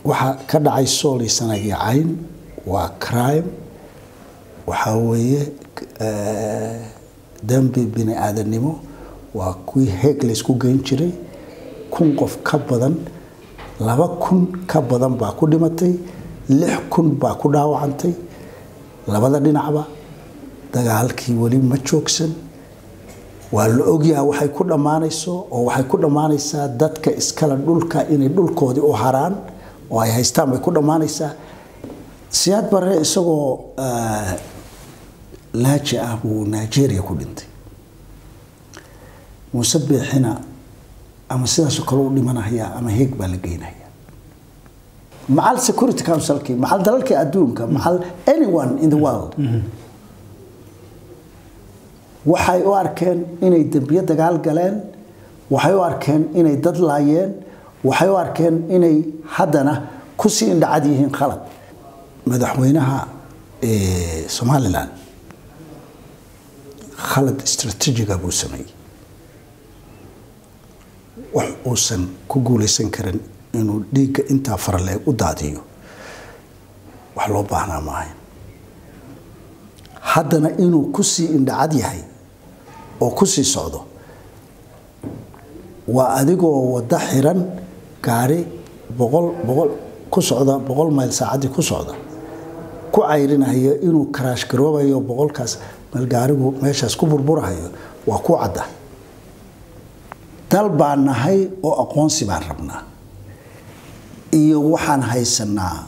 waxa ka dhacay sool iyo sanagii cayn waa crime waxaa weeye dambi bini aadamnimo waa kuwii heeg laysku geyn jiray kun qof ka badan laba kun ka badan baa ku dhimatay lix kun baa ku dhaawacantay labada dhinacba dagaalkii weli ma joogsan waa la ogyaha waxay ku dhammaanayso oo waxay ku dhammaanaysaa dadka iskale dhulka inay dhulkoodii u haraan oo ay haystaan bay ku dhammaanaysaa siyaad barre isagoo laaji ah buu nigeria ku dhintay muuse beexina ama sidaasoo kale u dhimanaya ama heeg baa la geynaya macal security councilkii macal dalalkii adduunka macal anyone in the world waxay u arkeen inay dembiyo dagaal galeen waxay u arkeen inay dad laayeen waxay u arkeen inay haddana kusii indhacad yihiin khalad madaxweynaha somalilan khalad istraatiijiga buu sameeyey wax uusan ku guulaysan karin inuu dhiigga intaa faraleeg u daadiyo wax loo baahnaa maahayn haddana inuu kusii indhacad yahay oo kusii socdo waa adigoo waddo xiran gaari boqol boqol ku socda boqol mayl saacaddii ku socda ku cayrinaya inuu karaash garoobayo boqolkaas meel gaarigu meeshaas ku burburahayo waa ku cadda dal baan nahay oo aqoonsi baan rabnaa iyo waxaan haysanaa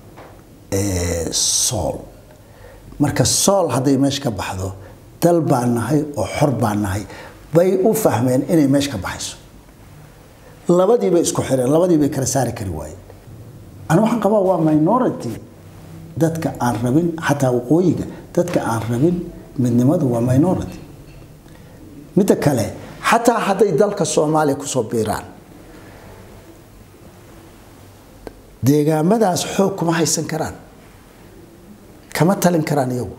sool marka sool hadday meesha ka baxdo dal baan nahay oo xor baan nahay bay u fahmeen inay meesha ka baxayso labadii bay isku xireen labadii bay kala saari kari waayeen ani waxaan qabaa waa minority dadka aan rabin xataa waqooyiga dadka aan rabin midnimadu waa minority midda kale xataa hadday dalka soomaaliya kusoo biiraan deegaamadaas xoog kuma haysan karaan kama talin karaan iyagu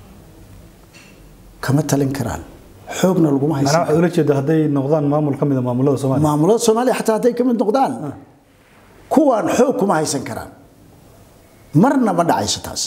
kama talin karaan xoogna laguma haysan waxaad ula jeeda hadday noqdaan maamul ka mid a maamulada soomaaliya maamulada soomaaliya xataa hadday ka mid noqdaan kuwaan xoog kuma haysan karaan marna ma dhacayso taas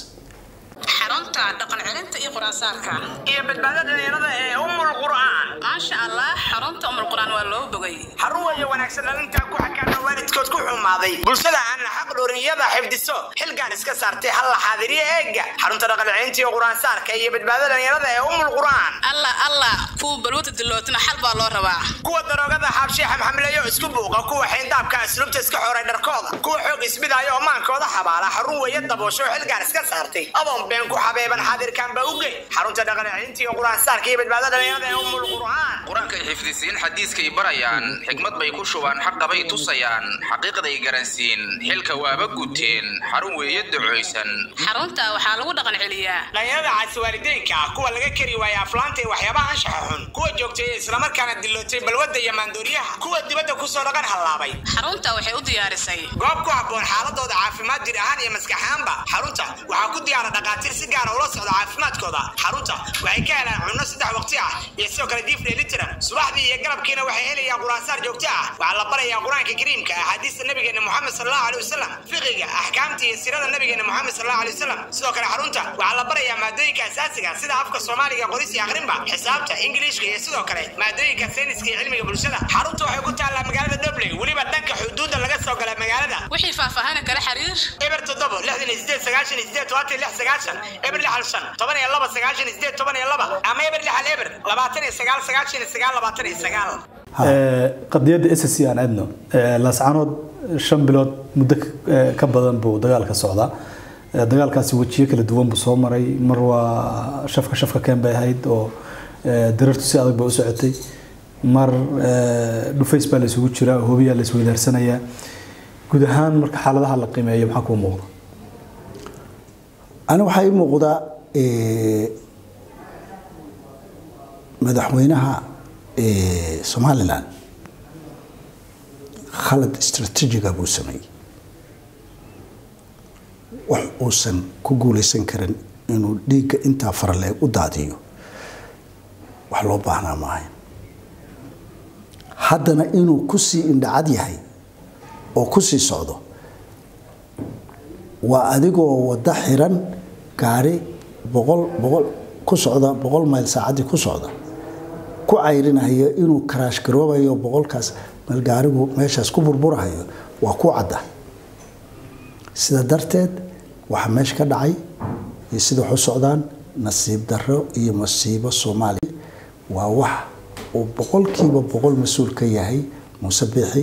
xarunta dhaqan celinta iyo quraansaarka iyo badbaadada dhalinyarada ee umul qur'aan maasha allah xarunta umul quraan waa loo bogay xarun weeye wanaagsan dhalintaa ku xakaana waalidkood ku xumaaday bulshada aan xaq dhowriyada xifdiso xilgaan iska saartay hal la xaadiriyo eega xarunta dhaqan celinta iyo quraansaarka iyo badbaadada dhalinyarada ee umul qur'aan allah allah kuwa balwada dilootina xal baa loo rabaa kuwa daroogada xaabshiixa maxamleeyo isku buuqa kuwa xayndaabka asluubta iska xoray dharkooda kuwa xoog isbidaayo oo maankooda xabaala xarun weeye daboosho xilgaan iska saartay adoon been ku xabeeban xaadirkan ba uge xarunta dhaqan celinta iyo quraansaarka iyo badbaadada dhalinyarada ee umul qur'aan qur-aankay xifdisiin xadiiskay barayaan xikmad bay ku shubaan xaqabay tusayaan xaqiiqday garansiin xilka waaba guteen xarun weeye ducaysan xarunta waxaa lagu dhaqan celiyaa dhalinyarada caasi waalideynka ah kuwa laga kari waaya aflaanta iyo waxyaabaha anshaxa xun kuwa joogtay islamarkaana dilootay balwadda iyo maandooriyaha kuwa dibadda kusoo dhaqan hallaabay xarunta waxay u diyaarisay goob ku habboon xaaladooda caafimaad jir ahaan iyo maskax ahaanba xarunta waxaa ku diyaara dhakhaatiir si gaara ula socda caafimaadkooda xarunta waxay ka helaan cunno saddex waqti ah iyo sidoo kale diif dheelitiran subaxdii iyo galabkiina waxay helayaan quraansaar joogto ah waxaa la barayaa qur-aanka kariimka axaadiista nabigeena moxamed sallallahu alaihi wasallam fiqiga axkaamta iyo sirada nabigeena moxamed sallallahu alaihi wasallam sidoo kale xarunta waxaa la barayaa maadooyinka asaasiga sida afka soomaaliga qoris iyo aqrinba xisaabta ingiliishka iyo sidoo kale maadooyinka sayniska iyo cilmiga bulshada xarunta waxay ku taallaa magaalada dobley weliba dhanka xuduudda laga soo gala magaalada wixii faahfaahina kala xiriir eber toddobo lixdan iyo sideed sagaashan iyo sideed tobantan iyo lix sagaashan eber lixal shan toban iyo laba sagaashan iyo sideed toban iyo laba ama eber lixal eber labaatan iyo sagaal sagaashan iyo sagaal labaatan iyo sagaal qadiyadda s c aan aadno laascanood shan bilood muddo ka badan buu dagaalka socdaa dagaalkaasi wejiyo kala duwan buu soo maray mar waa shafka shafka keen bay ahayd oo dirartu si adag bay u socotay mar dhufays baa la isugu jiraa hobiyaa la isweydaarsanaya guud ahaan marka xaaladaha la qiimeeyo maxaa kuu muuqda ani waxaa ii muuqda madaxweynaha somalilan khalad istraatiijiga buu sameeyey wax uusan ku guulaysan karin inuu dhiigga intaa faraleeg u daadiyo wax loo baahnaa maahayn haddana inuu kusii indhacad yahay oo kusii socdo waa adigoo waddo xiran gaari boqol boqol ku socda boqol mayl saacaddii ku socda ku cayrinaya inuu karaash garoobayo boqolkaas meel gaarigu meeshaas ku burburahayo waa ku cadda sida darteed waxa meesha ka dhacay iyo sida wax u socdaan nasiib darro iyo masiibo soomaaliya waa wax uu boqolkiiba boqol mas-uul ka yahay muuse biixi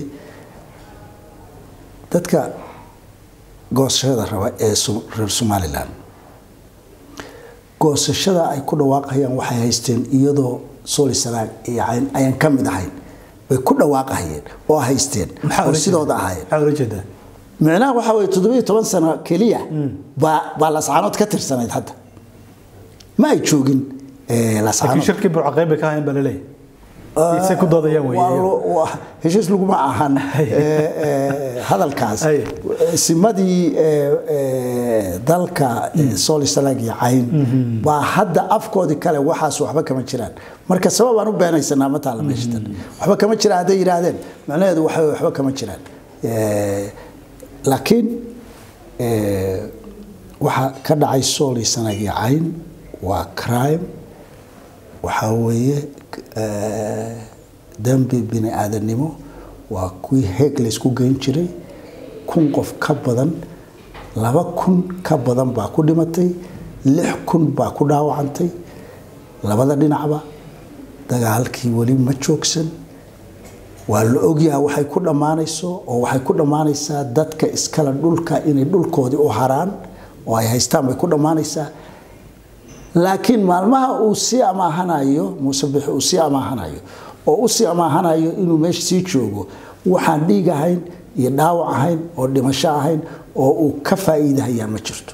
dadka goosashada raba ee reer somalilan goosashada ay ku dhawaaqayaan waxay haysteen iyadoo solisanaag iyo cayn ayaan ka mid ahayn bay ku dhawaaqahayeen oo haysteen oo sidooda ahaayeen maxaa ula jeedaa micnaha waxaa weye toddobiyo toban sano keliya baa baa lascaanood ka tirsanayd hadda ma ay joogin laakiin lascaanood shirkii burcaqeyb bay ka ahayn baa laleeyahay isay ku doodayaan Waa weeye lo- waa- heshiis laguma ahan eh, eh, hadalkaas Ay. simadii eh, eh, dalka eh, solisalaag iyo cayn baa hadda afkoodii kale waxaas waxba kama jiraan marka sabab aan u beenaysanaa ma taala meeshatan waxba kama jiraan hadday yidhaahdeen macnaheedu waxa weye waxba kama jiraan Eh, laakiin eh, waxa ka dhacay solisalaag iyo cayn waa crime waxaa weeye eh, dembi bini aadamnimo waa kuwii heeg laysku geyn jiray kun qof ka badan laba kun ka badan baa ku dhimatay lix kun baa ku dhaawacantay labada dhinacba dagaalkii weli ma joogsan waa la ogyaha waxay ku dhammaanayso oo waxay ku dhammaanaysaa dadka iskale dhulka inay dhulkoodii u haraan oo ay haystaan bay ku dhammaanaysaa laakiin maalmaha uu sii amaahanayo muuse bixi uu sii amaahanayo oo u sii amaahanayo inuu meesha sii joogo waxaan dhiig ahayn iyo dhaawac ahayn oo dhimasho ahayn oo uu ka faa'iidahayaa ma jirto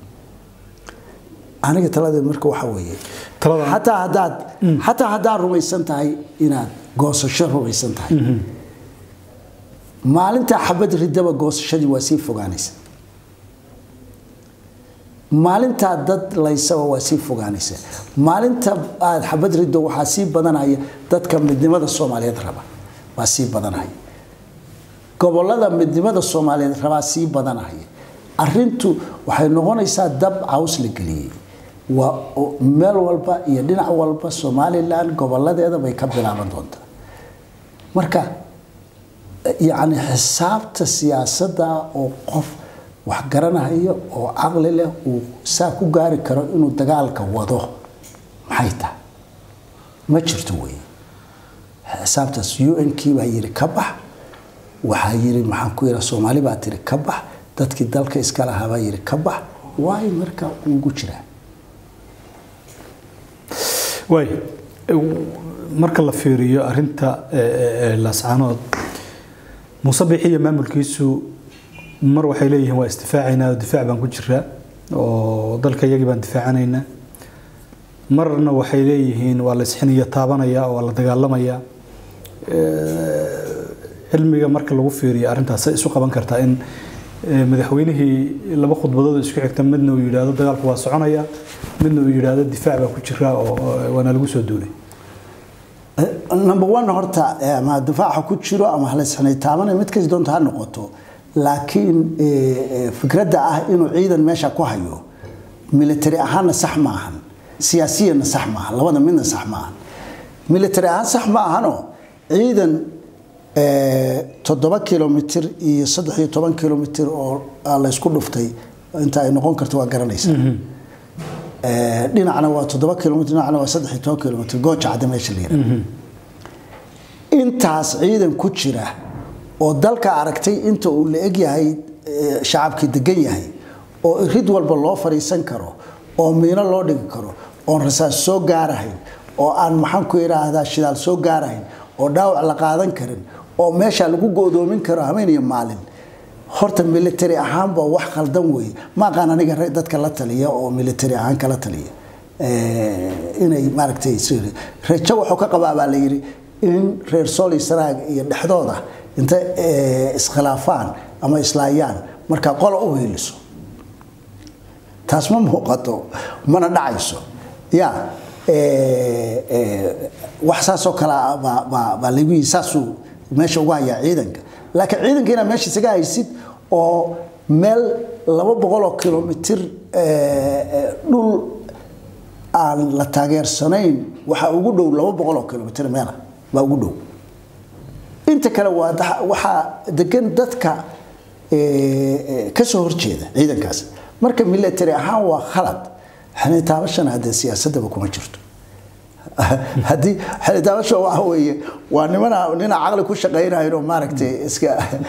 aniga taladeed marka waxaa weeye Taladan- xataa haddaad xataa haddaad rumaysan tahay inaad goosasho rumaysan tahay maalintaa xabad ridaba goosashadii waa sii fogaanaysa maalintaa dad laysaba waa sii fogaanaysa maalinta aad xabad riddo waxaa sii badanaya dadka midnimada soomaaliyeed raba waa sii badanaya gobolada midnimada soomaaliyeed rabaa sii badanaya arintu waxay noqonaysaa dab caws la geliyey waa oo meel walba iyo dhinac walba somalilan goboladeeda bay ka bilaaban doontaa marka yacni xisaabta siyaasadda oo qof wax garanayo oo caqli leh uu saa ku gaari karo inuu dagaalka wado maxay tahay ma jirto wey xisaabtaas u n kii baa yiri ka bax waxaa yiri maxaan ku yidhaa soomaali baa tiri ka bax dadkii dalka iska lahaa baa yiri ka bax waay marka ugu jiraa waay marka la fiiriyo arinta laascaanood muuse bixi iyo maamulkiisu mar waxay leeyihiin waa isdifaacaynaa oo difaac baan ku jiraa oo dalka iyagii baan difaacanaynaa marna waxay leeyihiin waa la isxiniyo taabanaya oo waa la dagaalamaya cilmiga marka lagu fiiriyo arrintaas ay isu qaban kartaa in madaxweynihii laba khudbadood isku xigta midna uu yidhaahdo dagaalku waa soconaya midna uu yidhaahdo difaac baa ku jira oo waana lagu soo duulay number one horta ama difaaca ku jiro ama halaysxinay taabanaya mid kasi doonta ha noqoto laakiin fikradda ah inuu ciidan meesha ku hayo military ahaanna sax ma ahan siyaasiyanna sax ma ahan labada midna sax ma ahan military ahaan sax ma ahano ciidan toddoba kilomitir iyo saddex iyo toban kilomitir oo laysku dhuftay inta ay noqon karto waa garanaysaa dhinacna waa toddoba kilomitr dhinacna waa saddex iyo toban kilomitr gooja cadde meesha la yidhaha intaas ciidan ku jira oo dalka aragtay inta uu la eg yahay shacabkii degan yahay oo rid walba loo fadhiisan karo oo miino loo dhigi karo oon rasaas soo gaarahayn oo aan maxaan ku idhaahdaa shidaal soo gaarahayn oo dhaawac la qaadan karin oo meesha lagu go'doomin karo habeen iyo maalin horta military ahaanba wax khaldan weeye ma aqaan aniga dadka la taliya oo military ahaan kala taliya inay maaragtay rejo wuxuu ka qabaa baa la yidhi in reer soli sanaag iyo dhexdooda inta iskhilaafaan ama islaayaan markaa qola u hiiliso taas ma muuqato mana dhacayso ya wax saasoo kale baa lagu yii saasuu meesha ugu hayaa ciidanka laakiin ciidanka inaad meesha isaga haysid oo meel laba boqol oo kilomitir dhul aan la taageersanayn waxaa ugu dhow laba boqol oo kilomitir meela baa ugu dhow inta kale waa waxaa degan dadka kasoo horjeeda ciidankaas marka military ahaan waa khalad xilitaabashana haddee siyaasadaba kuma jirto haddii xilitaabasha waxa weeye waa nimana nina caqli ku shaqaynayo maaragtay iska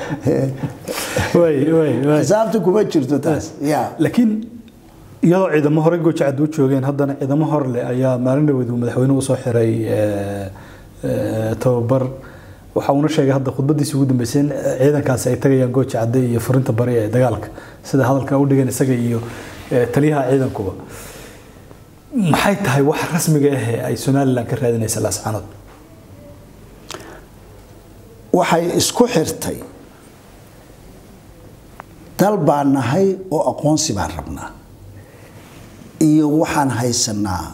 xisaabta kuma jirto taas ya laakiin iyadoo ciidamo hore goojacad u joogeen haddana ciidamo hor leh ayaa maalin dhaweed uu madaxweynuhu usoo xiray tababar waxa uuna sheegay hadda khudbadiisa ugu dambeysay in ciidankaasi ay tagayaan gooja cadde iyo furinta bari ee dagaalka sida hadalka u dhigeen isaga iyo taliyaha ciidankuba maxay tahay wax rasmiga ah ee ay somalilan ka raadinaysa laascaanood waxay isku xirtay dal baan nahay oo aqoonsi baan rabnaa iyo waxaan haysanaa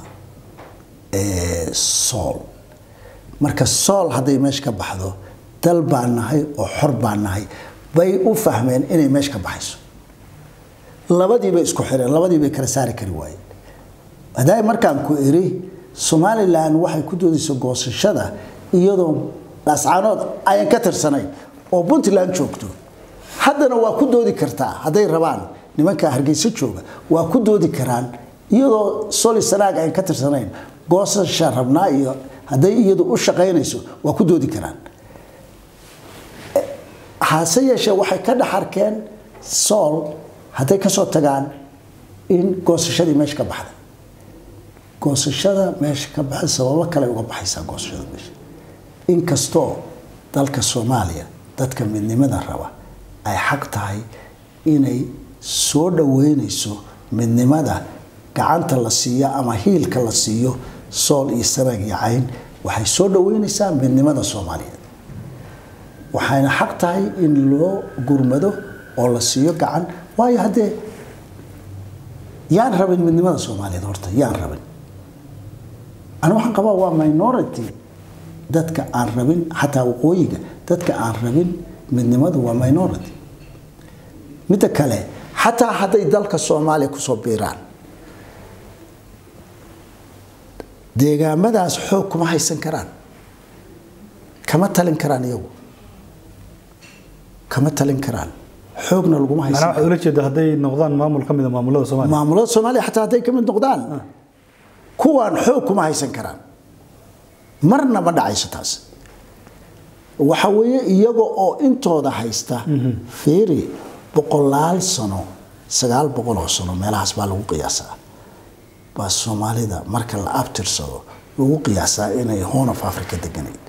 sool marka sool hadday meesha ka baxdo dal baan nahay oo xor baan nahay bay u fahmeen inay meesha ka baxayso labadii bay isku xireen labadii bay kala saari kari waayeen hadaa markaan ku iri somalilan waxay ku doodaysa goosashada iyadoo laascaanood ayan ka tirsanayn oo puntland joogto haddana waa ku doodi kartaa hadday rabaan nimanka hargeysa jooga waa ku doodi karaan iyadoo soli sanaag ayan ka tirsanayn goosasha rabnaa iyo hadday iyadu u shaqaynayso waa ku doodi karaan hase yeeshee waxay ka dhex arkeen sool hadday kasoo tagaan in goosashadii meesha ka baxda goosashada meesha ka baxda sababo kale uga baxaysaa goosashada meesha inkastoo dalka soomaaliya dadka midnimada raba ay xaq tahay inay soo dhaweynayso midnimada gacanta la siiyo ama hiilka la siiyo sool iyo sanaag iyo cayn waxay soo dhaweynaysaa midnimada soomaaliyeed waxayna xaq tahay in loo gurmado oo la siiyo gacan waayo haddee yaan rabin midnimada soomaaliyeed horta yaan rabin ani waxaan qabaa waa minority dadka aan rabin xataa waqooyiga dadka aan rabin midnimadu waa minority midda kale xataa hadday dalka soomaaliya kusoo biiraan deegaamadaas xoog kuma haysan karaan kama talin karaan iyagu kama talin karaan xoogna laguma haysan macnaha waxaad ula jeeda hadday noqdaan maamul ka mid a maamulada soomaaliya maamulada soomaaliya xataa hadday ka mid noqdaan kuwaan xoog kuma haysan karaan marna ma dhacayso taas waxa weeye iyaga oo intooda haysta fiiri boqolaal sano sagaal boqol oo sano meelahaas baa lagu qiyaasaa baa soomaalida marka la abtirsado lagu qiyaasaa inay horn of africa deganayd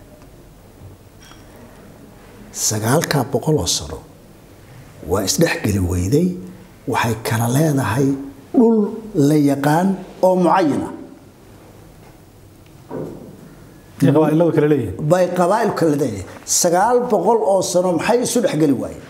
sagaalkaa boqol oo sano waa isdhexgeli weyday waxay kala leedahay dhul la yaqaan oo mucayana iyo qabaa'iladu kale leeyihin bay qabaa'ilku kala leeyahay sagaal boqol oo sano maxay isu dhexgeli waayeen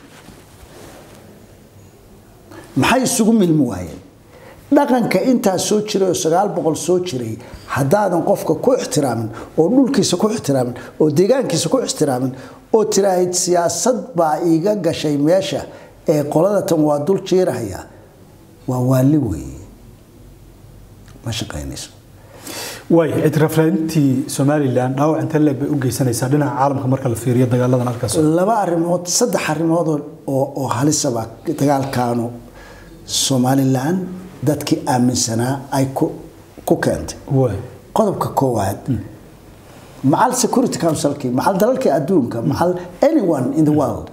maxay isugu milmi waayeen dhaqanka intaa soo jiray oo sagaal boqol soo jiray haddaadan qofka ku ixtiraamin oo dhulkiisa ku ixtiraamin oo deegaankiisa ku ixtiraamin oo tiraahid siyaasad baa iiga gashay meesha ee qoladatan waa dul jiirahaya waa waali weeye ma shaqaynayso waay ictiraafraadintii somalilan dhaawac intee leeg bay u geysanaysaa dhinaca caalamka marka la fiiriyo dagaaladan halkaas laba arrimood saddex arrimood oo oo halisaba dagaalkaanu somalilan dadkii aaminsanaa ay ku ku keentay waay qodobka koowaad macal security councilkii macal dalalkii adduunka macal anyone in the world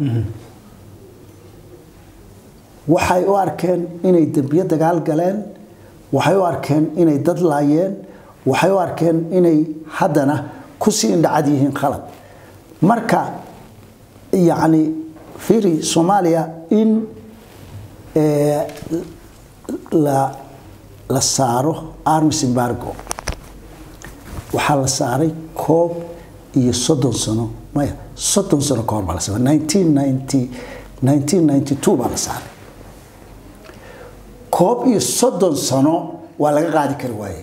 waxay u arkeen inay dembiyo dagaal galeen waxay u arkeen inay dad laayeen waxay u arkeen inay haddana kusii indhacad yihiin khalad marka yacni fiiri soomaaliya in la la saaro armis embargo waxaa la saaray koob iyo soddon sano maya soddon sano ka hor baa la saaray nineteen ninety nineteen ninety two baa la saaray koob iyo soddon sano waa laga qaadi kari waaye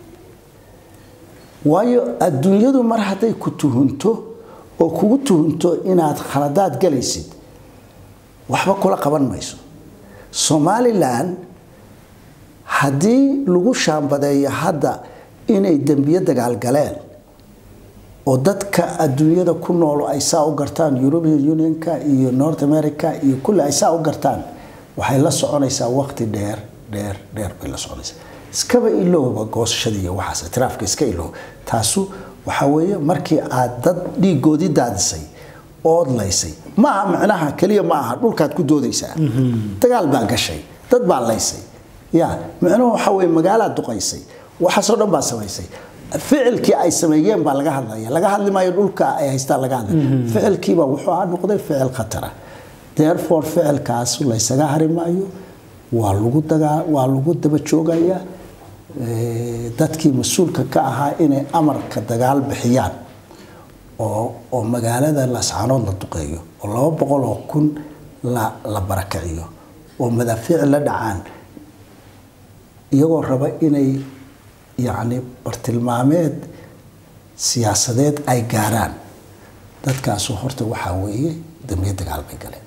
waayo adduunyadu mar hadday ku tuhunto oo kugu tuhunto inaad khaladaad galaysid waxba kula qaban mayso somalilan haddii lagu shaambadeeyo hadda inay dembiyo dagaal galeen oo dadka adduunyada ku nool ay saa u gartaan european unionka iyo north america iyo kulli ay saa u gartaan waxay la soconaysaa waqti dheer dheer dheer bay la soconaysaa iskaba ilowba goosashada iyo waxaas itiraafka iska ilow taasu waxa weeye markii aad dad dhiigoodii daadisay ood laysay ma aha macnaha keliya ma aha dhulkaad ku doodaysaa dagaal baa gashay dad baa laysay ya micnuhu waxa weye magaalaad duqaysay waxaasoo dhan baa samaysay ficilkii ay sameeyeen baa laga hadlaya laga hadli maayo dhulka ay haystaan laga hadlay ficilkiiba wuxuu ah noqday ficil khatara therefore ficilkaas laysaga hari maayo waa lagu dagaa waa lagu daba joogayaa dadkii mas-uulka ka ahaa inay amarka dagaal bixiyaan oo oo magaalada lascanood la duqeeyo oo laba boqol oo kun la la barakiciyo oo madaafiic la dhacaan iyagoo raba inay yacni bartilmaameed siyaasadeed ay gaaraan dadkaasu horta waxaa weeye dambiye dagaal bay galeen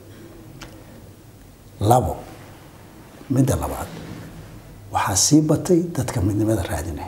labo midda labaad waxaa sii batay dadka midnimada raadinaya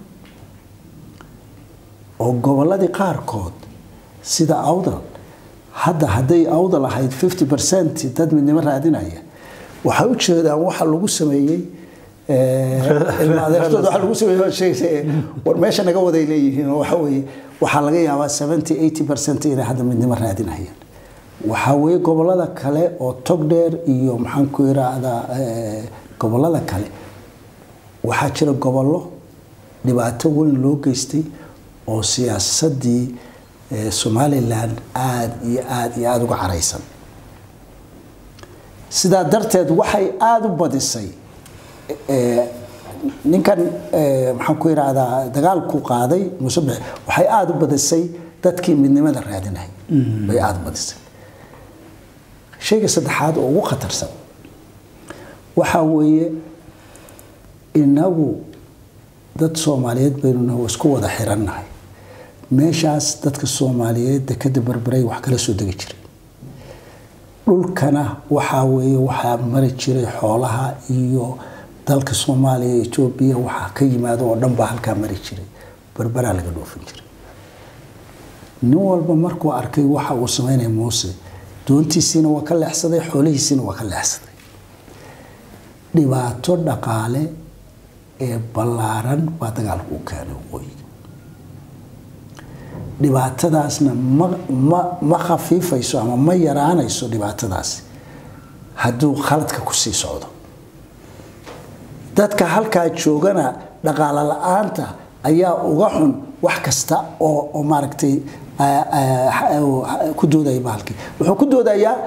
oo gobolladii qaarkood sida awdal hadda hadday awdal ahayd fifty percent dad midnimo raadinaya waxay u jeedaan waxa lagu sameeyey ilmaadeertooda waxa lagu sameeyey sheegay war meesha naga waday leeyihiin oo waxa weeye waxaa laga yaabaa seventy eighty percent inay hadda midnimo raadinayaan waxaa weeye gobolada kale oo togdheer iyo maxaan ku yiraahdaa gobolada kale waxaa jira gobollo dhibaato weyn loo geystay oo siyaasadii somalilan aada iyo aada iyo aada uga caraysan sidaa darteed waxay aada u badisay ninkan maxaan ku yidhaahdaa dagaalku qaaday musabex waxay aada u badisay dadkii midnimada raadinay bay aada u badisay shayga saddexaad oo ugu khatarsan waxaa weeye inagu dad soomaaliyeed baynu nahay oo isku wada xirannahay meeshaas dadka soomaaliyeed dekada berberay wax kala soo degi jiray dhulkana waxaa weeye waxaa mari jiray xoolaha iyo dalka soomaaliya etoobiya waxaa ka yimaado oo dhan baa halkaa mari jiray berberaa laga dhoofin jiray nin walba markuu arkay waxa uu sameynaya muuse doontiisiina waa ka leexsaday xoolihiisiina waa ka leexsaday dhibaato dhaqaale ee ballaaran baa dagaalku u keenay waqooyiga dhibaatadaasna ma ma ma khafiifayso ama ma yaraanayso dhibaatadaasi hadduu khaladka kusii socdo dadka halkaa joogana dhaqaalo la-aanta ayaa uga xun wax kasta oo oo maaragtay ku doodaya bahalkii wuxuu ku doodayaa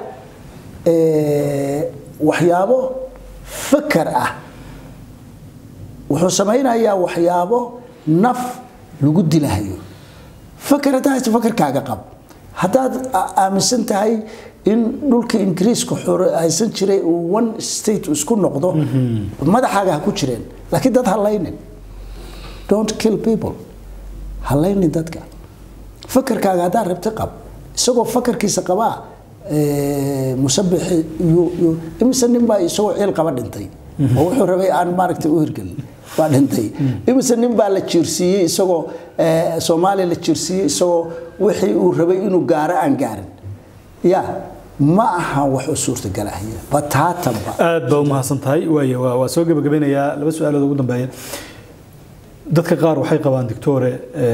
waxyaabo fakar ah wuxuu samaynayaa waxyaabo naf lagu dilahayo fakar haddaa haysto fakarkaaga qab haddaad aaminsan tahay in dhulka ingiriiska haysan jiray uu one state isku noqdo madaxaaga ha ku jireen laakiin dad halaynin don't kill people halaynin dadka fakarkaaga haddaa rabti qab isagoo fakarkiisa qabaa musabixi imise nin baa isagoo ciil qaba dhintay oo wuxuu rabay aan maaragtay u hirgelin baa dhintay imise nin baa la jiirsiiyey isagoo soomaaliya la jiirsiiyey isagoo wixii uu rabay inuu gaaro aan gaarin ya ma aha wax u suurtagalahaya bataatanba aad baa u mahadsan tahay waay waa soo gebagabeynayaa laba su-aalood ugu dambeeya dadka qaar waxay qabaan dictore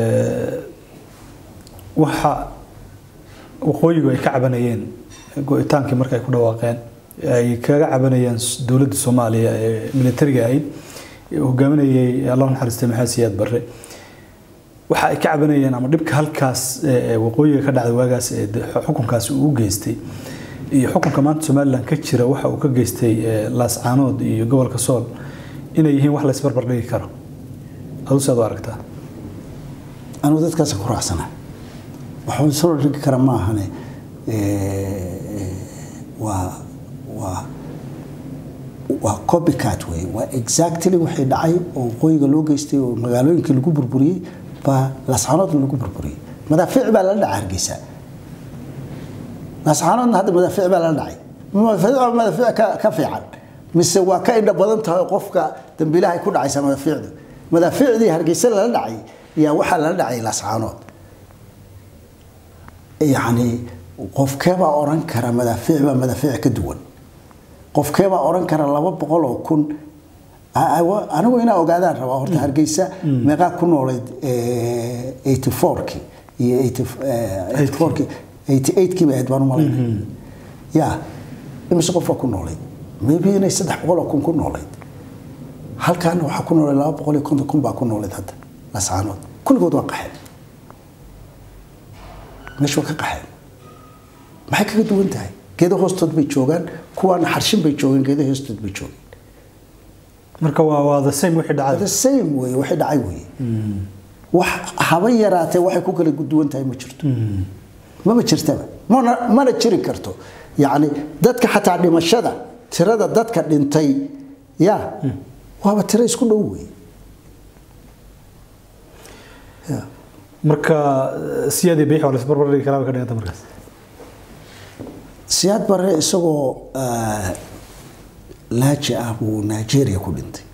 waxa waqooyigu ay ka cabanayeen go-itaankii marka ay ku dhawaaqeen ay kaga cabanayeen dowladda soomaaliya ee militariga ahayd hogaaminayay allah naxariistay maxamed siyaad barre waxa ay ka cabanayeen ama dhibka halkaas waqooyiga ka dhacday waagaas ee xukunkaasi uu u geystay iyo xukunka maanta somalilan ka jira waxa uu ka geystay laascaanood iyo gobolka sool inay yihiin wax la isbarbar dhigi karo adu saad u aragtaa anigu dadkaas ku raacsana waxuu isoo dhigi kara ma ahane waa waa waa copycat wey waa exactly wixii dhacay oo waqooyiga loo geystay oo magaalooyinkii lagu burburiyey baa lascaanoodna lagu burburiyey madaafiic baa lala dhacay hargeysa lascaanoodna hadda madaafiic baa lala dhacay madaafiic waa madaafiic ka, ka fiican mise waa ka indha badan tahay qofka dambiilaha ay ku dhacaysa madaafiicdu madaafiicdii hargeysa lala dhacay yaa waxaa lala dhacay lascaanood yacni qofkeebaa oran kara madaafiic baa madaafiic ka duwan qofkeebaa oran kara laba boqol oo kun a- a- anigu inaa ogaadaan rabaa horta hargeysa meeqaa ku noolayd eighty fourkii iyo eighty fourkii eighty eightkii bay ahayd baan u malaynay ya imise qofaa ku noolayd maybe inay saddex boqol oo kun ku noolayd halkaana waxaa ku noolayd laba boqol iyo konton kun baa ku noolayd hadda lascaanood kulligood waa qaxeen meesha waa ka qaxeen maxay kaga duwan tahay geedo hoostood bay joogaan kuwaana xarshin bay joogeen geedo hoostood bay joogeen marka waa waa the same wixii dhacay the same wey waxay dhacay wey wax haba yaraatee waxay ku kala duwan tahay ma jirto maba jirtaba mana mana jiri karto yacni dadka xataa dhimashada tirada dadka dhintay ya waaba tiro isku dhow wey ya marka eh, siyaadii biix waa la isbarbar dhigi karaa way ka dhiganta markaas siyaad barre isagoo ah, laaji ah buu nigeria ku dhintay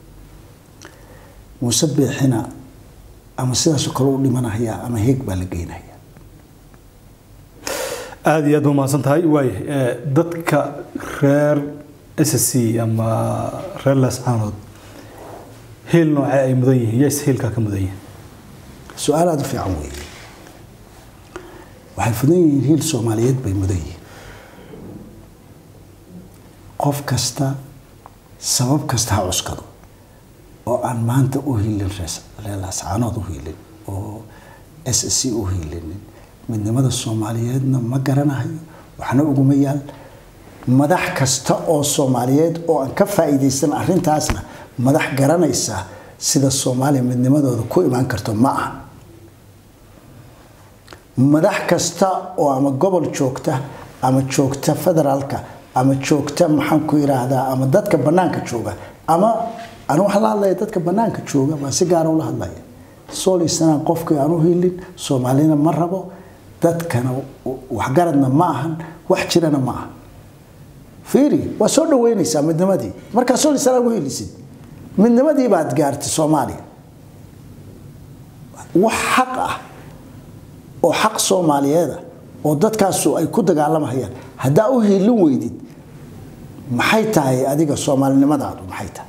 muuse biixina ama sidaasoo kale u dhimanayaa ama heeg baa la geynaya aada iyo aad ba umahadsan tahay waay eh, dadka reer s c ama reer laascaanood hiil noocee ay mudan yihiin yays hiilkaa ka mudan yihiin su-aal aada u fiican weeye waxay fudan yihiin hiil soomaaliyeed bay mudan yihiin qof kasta sabab kasta ha cuskado oo aan maanta u hiilin rees- reelaascaanood u hiilin oo s c u hiilinin midnimada soomaaliyeedna ma garanahayo waxna uguma yaal madax kasta oo soomaaliyeed oo aan ka faa'iidaysan arrintaasna madax garanaysa sida soomaaliya midnimadooda ku imaan karto ma aha madax kasta oo ama gobol joogta ama joogta federaalka ama joogta maxaan ku yidhaahdaa ama dadka bannaanka jooga ama anu waxaan la hadlaya dadka bannaanka jooga baa si gaara ula hadlaya soolisanaan qofkii aan u hilin soomaalina ma rabo dadkana waxgaradna ma ahan wax jirana ma aha fiiri waa soo dhaweynaysaa midnimadii markaa soolisanaan u hilisid midnimadii baad gaartay soomaaliya wax xaq ah oo xaq soomaaliyeeda oo dadkaasu ay ku dagaalamahayaan haddaa u hiilin weydid maxay tahay adiga soomaalinimadaadu maxay tahay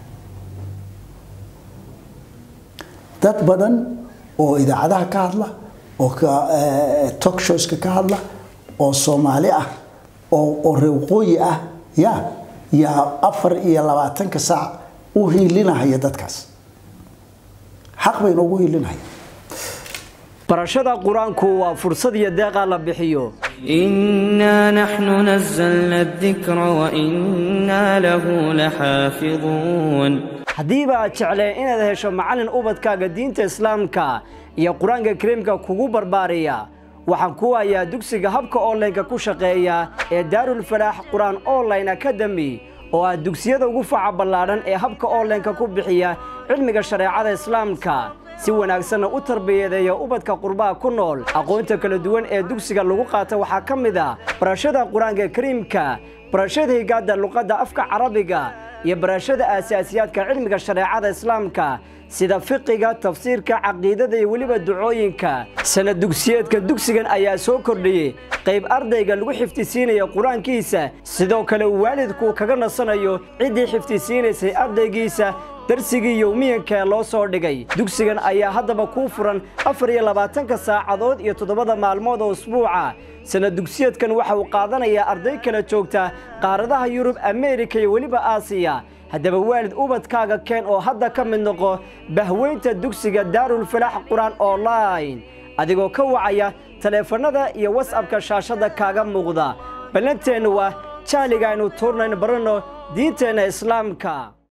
dad badan oo idaacadaha ka hadla oo talk showska ka hadla oo soomaali ah oo oo reewqooyi ah ya yaa afar iyo labaatanka saac u hiilinahaya dadkaas xaq bay noogu hiilinahaya barashada qur-aanku waa fursad iyo deeqaa la bixiyo إنا نحن نزلنا الذكر وإنا له لحافظون haddiiba aad jecleen inaad hesho macallin ubadkaaga diinta islaamka iyo qur-aanka kariimka kugu barbaariya waxaan ku hayaa dugsiga habka onlineka ku shaqeeya ee daarulfalaax qur-aan online academy oo ah dugsiyada ugu faca ballaadhan ee habka onlineka ku bixiya cilmiga shareecada islaamka si wanaagsanna u tarbiyadeeya ubadka qurbaha ku nool aqoonta kala duwan ee dugsiga lagu qaata waxaa ka mid a barashada qur-aanka kariimka barashada higaadda luqadda afka carabiga iyo barashada aasaasiyaadka cilmiga shareecada islaamka sida fiqiga tafsiirka caqiidada iyo weliba ducooyinka sanad dugsiyeedka dugsigan ayaa soo kordhiyey qayb ardayga lagu xifdisiinaya qur-aankiisa sidoo kale uu waalidku kaga nasanayo ciddii xifdisiinaysay ardaygiisa darsigii yowmiyanka ee loo soo dhigay dugsigan ayaa haddaba kuu furan afar iyo labaatanka saacadood iyo toddobada maalmood oo usbuuca sanad dugsiyeedkan waxa uu qaadanayaa arday kala joogta qaaradaha yurub ameerika iyo weliba aasiya haddaba waalid ubadkaaga keen oo hadda ka mid noqo bahweynta dugsiga daarulfalaax qur-aan online adigoo ka wacaya taleefannada iyo wasabka shaashadda kaaga muuqda ballanteennu waa jahliga aynu tuurnayno baranno diinteenna islaamka